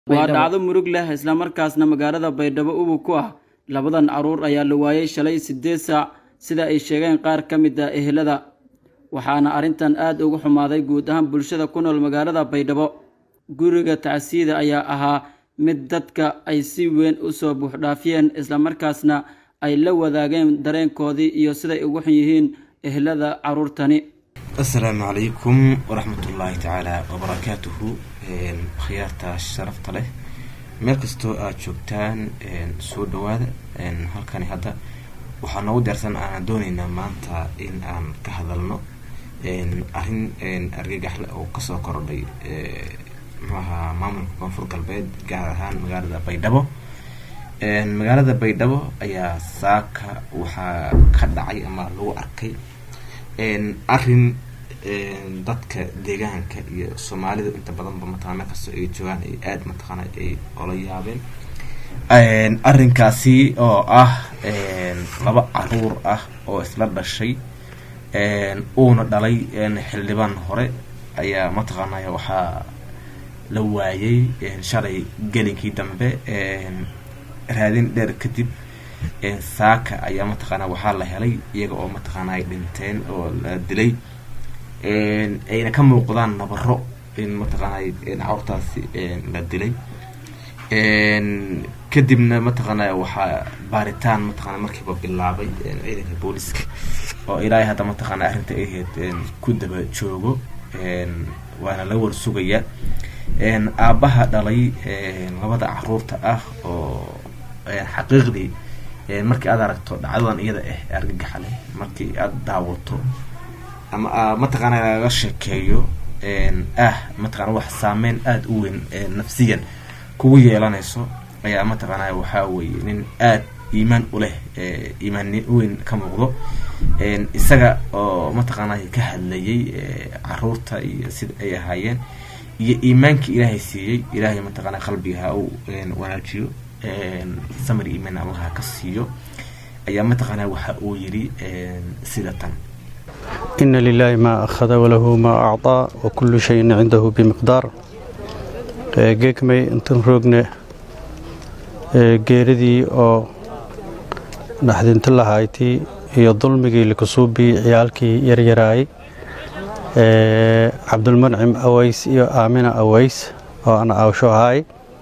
waa dhacdo murug leh islamarkaasna magaalada baydhabo ubug ku ah labadan caruur ayaa la waayey shalay siddeed saac sida ay sheegeen qaar ka mid a ehelada waxaana arrintan aad uga xumaaday guud ahaan bulshada ku nool magaalada baydhabo guriga tacsiida ayaa ahaa mid dadka ay si weyn u soo buuxdhaafiyeen islamarkaasna ay la wadaageen dareenkoodii iyo siday ugu xun yihiin ehelada caruurtani assalaamu calaykum waraxmatullaahi tacaala wabarakaatuhu khiyaarta sharafta leh meel kastoo aad joogtaan soo dhawaada halkani hadda waxaa noogu diyaarsan aanan dooneynaa maanta in aan ka hadalno arrin argagaxle oo kasoo kordhay muxuaha maamulka koonfur galbeed gaar ahaan magaalada baydhabo magaalada baydhabo ayaa saaka waxaa ka dhacay ama lagu arkay arrin dadka deegaanka iyo soomaalida inta badanba mataqana meel kastoo ay joogaan ay aada mataqaana ay ola yaabeen arrinkaasi oo ah laba caruur ah oo isla dhashay uuna dhalay xildhibaan hore ayaa mataqaanaya waxaa la waayay shalay gelinkii dambe raadin dheer kadib saaka ayaa mataqaana waxaa la helay iyaga oo mataqaana ay dhinteen oo la dilay ayna ka muuqdaan nabaro in mataqaana caruurtaasi la dilay kadibna mataqaana waxaa baaritaan mataqaana markiiba bilaabay ciidanka booliska oo ilaahay hadda mataqaana arrinta ay ahayd ku daba joogo waana la war sugaya aabbaha dhalay labada caruurta ah oo xaqiiqdii markii aad aragto dhacdadan iyada ah argagaxale markii aada daawato ama mataqaana laga sheekeeyo ah mataqana wax saameyn aada u weyn nafsiyan kugu yeelanayso ayaa mataqaana waxaa weeye nin aada iimaan u leh iimaan weyn ka muuqdo isaga oo mataqaana ka hadlayay caruurta iyo sida ay ahaayeen iyo iimaankii ilaahay siiyey ilaahay mataqaana qalbiga ha uu wanaajiyo samir iimaan allaha ka siiyo ayaa mataqaana waxa uu yidhi sida tan ina lilaahi maa akhada walahu maa acطaa wakullu shayin cindahu bimiqdaar geegmay intan roogne geeridii oo naxdinto lahaytii iyo dulmigii lakasuubii ciyaalkii yaryaraayay cabdulmancim aways iyo aamina aways oo ana aawsho ahaay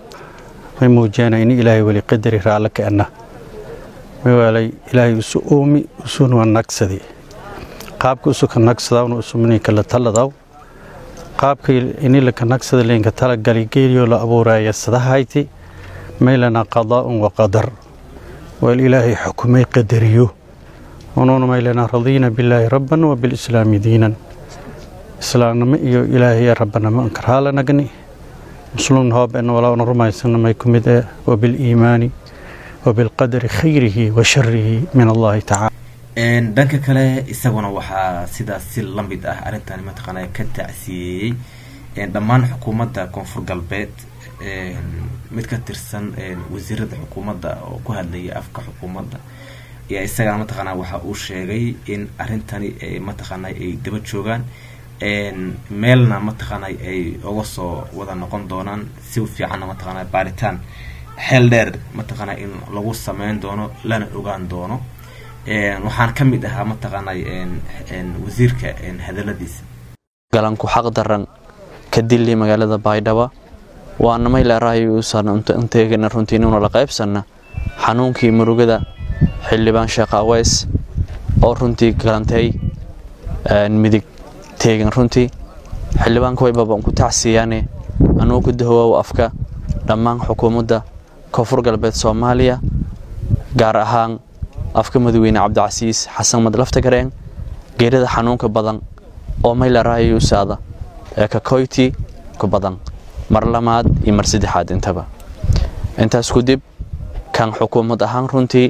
may muujiyana ini ilaahay weli qadari raalle ka'ana mawaalay ilaahay isu uumi usuna nagsadi qaabka usu ka nagsadawna usumini kala taladaw qaabka ini laka nagsada leenka talagali geeliyo la abuuraya sadahayti maylana qadaa'un wa qadar wal ilaahay xukumay qadariyo unuuna maylana radiina billaahi rabban wa bilislaami diinan islaamnimo iyo ilaahay rabbanimo ankarhaala nagni muslimna hooben walaana rumaysana may ku mid eh wa biliimaani wa bilqadari khayrihi wa sharihi min allahi tacala dhanka kale isaguna waxaa sidaas si la mid ah arrintan mataqaana ka tacsiyeeyey dhammaan xukuumadda koonfur galbeed mid ka tirsan wasiirada xukuumadda oo ku hadlayay afka xukuumadda ayaa isagana mataqaana waxa uu sheegay in arrintani mataqaana ay daba joogaan meelna mataqaana ay uga soo wada noqon doonaan si fiicanna mataqaana baaritaan xeel dheer mataqaana in lagu sameyn doono lana ogaan doono waxaan ka mid ahaa mataqaana wasiirka hadaladiisa galanku xaq daran ka dili magaalada baydhaba waana mayleerahayuusanteegana runtiinuna la qaybsanna xanuunkii murugada xildhibaan sheekh aweys oo runtii galantay midig teegan runtii xildhibaanka waybaban ku tacsiiyaane anuu ku dahowaaw afka dhammaan xukuumadda koonfur galbeed soomaaliya gaar ahaan afka madaxweyne cabdicasiis xasan madlafta gareen geerida xanuunka badan oo maylarahayuusaada ee kakoyti ku badan mar lamaad iyo mar saddexaad intaba intaas kudib kan xukuumad ahaan runtii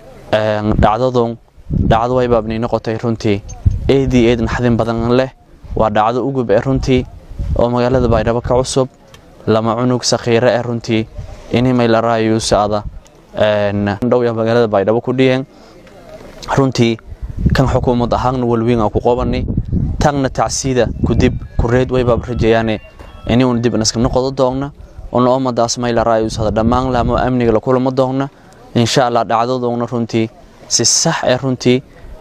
dhacdadun dhacdo waybaabnii noqotay runtii eedii eed naxdin badan leh waa dhacdo ugub ee runtii oo magaalada baydhabo ka cusub lama cunug sakhiire ee runtii ini maylarahayuusaada dhowya magaalada baydhabo ku dhiyeen runtii kan xukuumad ahaanna walweyn aan ku qabani tagna tacsiida kudib kureed waybaab rajayaane ini uuna dib inaska noqodo doogna una ummadaas mayla raayusada dhammaan lahmo amniga la kulamo doonna insha allah dhacdadoona runtii si sax ee runtii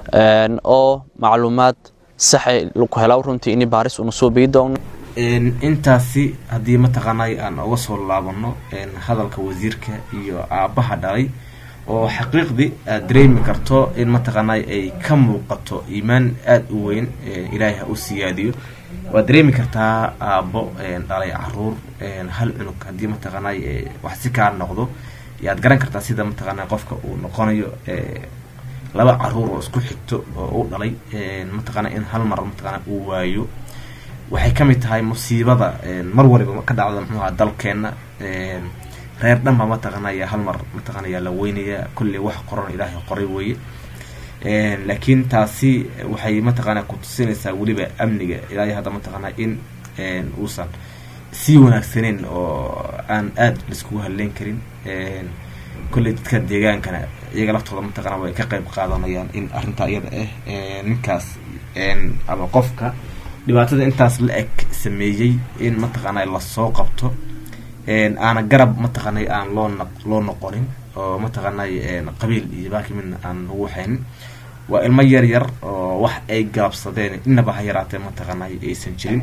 oo macluumaad saxe laku helaw runtii ini baaris una soo bii doonno intaasi haddii mataqaanay aan uga soo laabano hadalka wasiirka iyo aabbaha dhalay oo xaqiiqdii aad dareemi karto in mataqaanay ay ka muuqato iimaan aada u weyn ilaahay ha u siyaadiyo waad dareemi kartaa aabbo dhalay caruur hal cunug haddii mataqaanay wax si kaa noqdo yaad garan kartaa sida mataqaanay qofka uu noqonayo laba caruur oo isku xigto oo u dhalay mataqaana in hal mar mataqaana uu waayo waxay ka mid tahay musiibada mar waliba ka dhacda muxuu ahaa dalkeenna reer dhanba mataqaanaya hal mar mataqaanaya la weynaya kulli wax qoran ilaahay qoray weeye laakiin taasi waxay mataqaana ku tusinaysaa weliba amniga ilaahay hadda mataqaana in uusan sii wanaagsaneyn oo aan aada laiskugu hadleyn karin kolley dadka deegaankana iyaga laftooda mataqaana way ka qayb qaadanayaan in arrintaa iyada ah ninkaas ama qofka dhibaatada intaas la eg sameeyey in mataqaana lasoo qabto aana garab mataqaanay aan loo loo noqonin oo mataqaanay qabiil iyo baaki midna aan lagu waxaynin waa ilmo yar yar oo wax ay gaabsadeen inaba ha yaraatee mataqaanay aysan jirin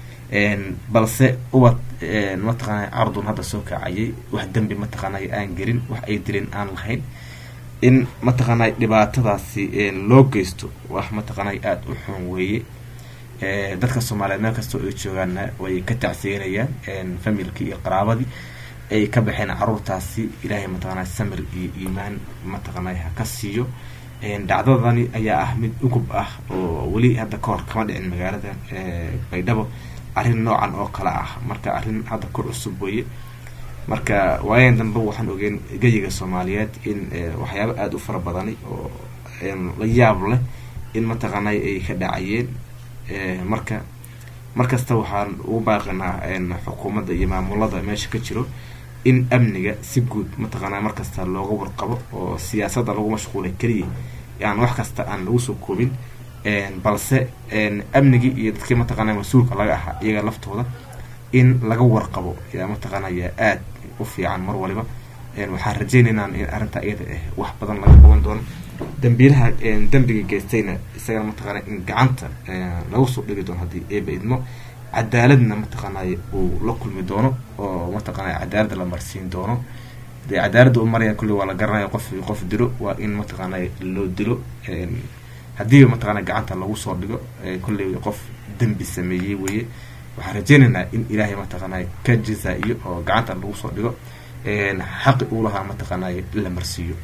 balse ubad mataqaanay cardun hadda soo kacayay wax dembi mataqaanay aan gelin wax ay dilin aan lahayn in mataqaanay dhibaatadaasi loo geysto wax mataqaanay aada u xun weeye dadka soomaaliyeed meel kastoo ay joogaanna way ka tacsiinayaan familkii iyo qaraabadii ay ka baxeen caruurtaasi ilaahay mataqaanay samir iyo iimaan mataqaanay ha ka siiyo dhacdadani ayaa ah mid ugub ah oo weli hadda kahor kama dhicin magaalada baydhabo arrin noocan oo kale ah marka arrin hadda ku cusub weeye marka waayan dambe waxaan ogeen geyiga soomaaliyeed in waxyaabo aada u fara badani oo la yaab leh in mataqaanay ay ka dhacayeen marka markasta waxaan ugu baaqinaa xukuumadda iyo maamulada meesha ka jiro in amniga si guud mataqaanaa markasta looga warqabo oo siyaasadda lagu mashquulay keliya aan wax kasta aan lagu soo koobin balse amnigii iyo dadkii mataqaanaa mas-uulka laga ahaa iyaga laftooda in laga warqabo yaa mataqaanaya aada u fiican mar waliba waxaan rajaynaynaa in arrintaa iyada ah wax badan laga qaban doono dambiilaha dembiga geystayna isagana mataqaana in gacanta lagu soo dhigi doono haddii eeba idmo cadaaladna mataqaanay uu la kulmi doono oo mataqaanay cadaaladda la marsiin doono dee cadaaladda u maraya kulli waa la garanaya qof qof dilo waa in mataqaanay loo dilo haddiiba mataqaana gacanta lagu soo dhigo kulley qof dembi sameeyey weeye waxaan rajaynaynaa in ilaahay mataqaanay ka jazaa-iyo oo gacanta lagu soo dhigo xaqi uu lahaa mataqaanay la marsiiyo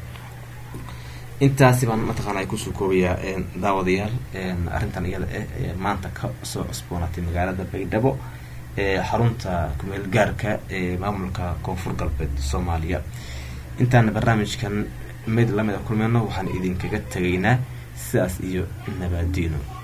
intaasi baan mataqaana kusoo koobayaa daawadayaal arrintan iyada ah ee maanta ka soo cusboonaatay magaalada baydhabo ee xarunta kumeel gaarka ee maamulka koonfur galbeed soomaaliya intaana barnaamijkan mid lamida kulmeyno waxaan idinkaga tegaynaa sidaas iyo nabaadiino